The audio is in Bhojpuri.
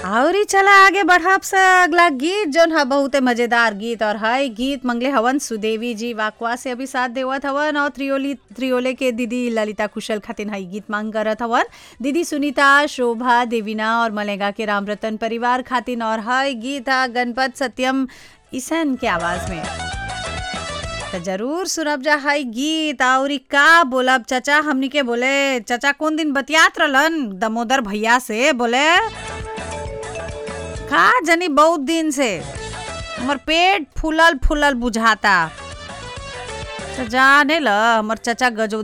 आवरी चला आगे बढ़ब स अगला गीत जोन ह बहुते मजेदार गीत और है गीत मंगले हवन सुदेवी जी वाकवा से अभी साथ देवत हवन और त्रियोली त्रियोले के दीदी ललिता कुशल खातिन हई गीत मांग करत हवन दीदी सुनीता शोभा देवीना और मलेगा के राम रतन परिवार खातिन और है गीत है गणपत सत्यम ईसन के आवाज में तो जरूर सुनब जा है गीत और का बोलब चचा हमनी के बोले चचा कौन दिन बतियात रहलन दमोदर भैया से बोले का जनी बहुत दिन से हमर पेट फूलल फूलल बुझाता तो जाने ल हमर चचा गजो